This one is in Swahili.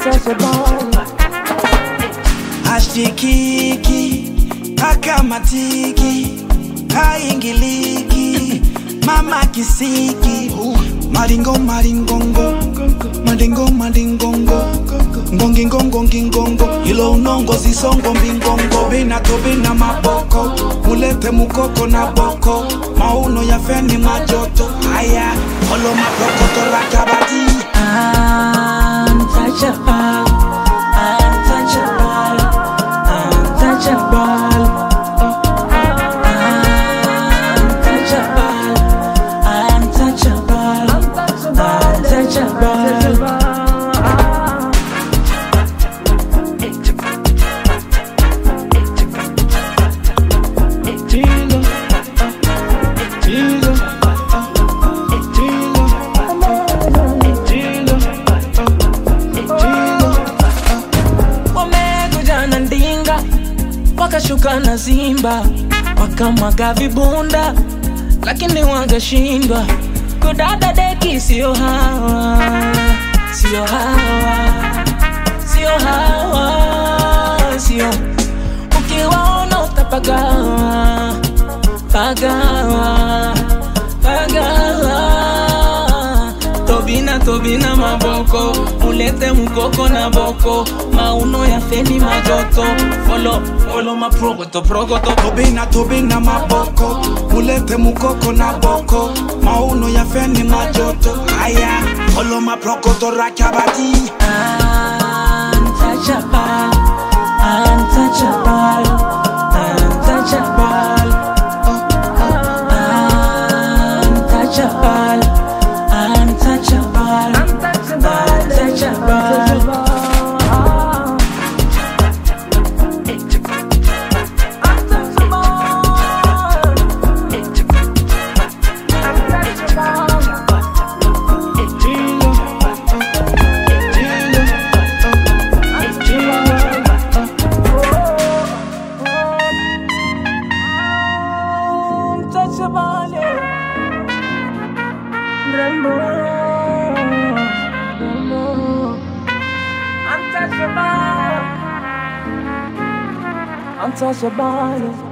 untouchable. hashikiki hakamatiki haingiliki mama kisiki maringo maringongo madingo madingongo ngongingongongingongo ilo unongo zisongo mbingongo bina tobina maboko mulete mukoko na boko mauno ya feni majoto haya olo maprokoto rakabati Untouchable, untouchable, untouchable. Untouchable, untouchable, untouchable. Wamekuja na ndinga wakashuka na zimba wakamwaga vibunda lakini wangeshindwa kudada deki sio hawa sio hawa sio hawa sio ukiwaona utapagawa pagawa pagawa tobina tobina maboko ulete mukoko na boko mauno ya feni majoto folo folo maprogoto progoto tobina tobina maboko mulete mukoko na boko mauno ya feni majoto haya olo maprokoto rakabati untouchable untouchable untouchable untouchable untouchable untouchable untouchable Rembo Rembo Untouchable Untouchable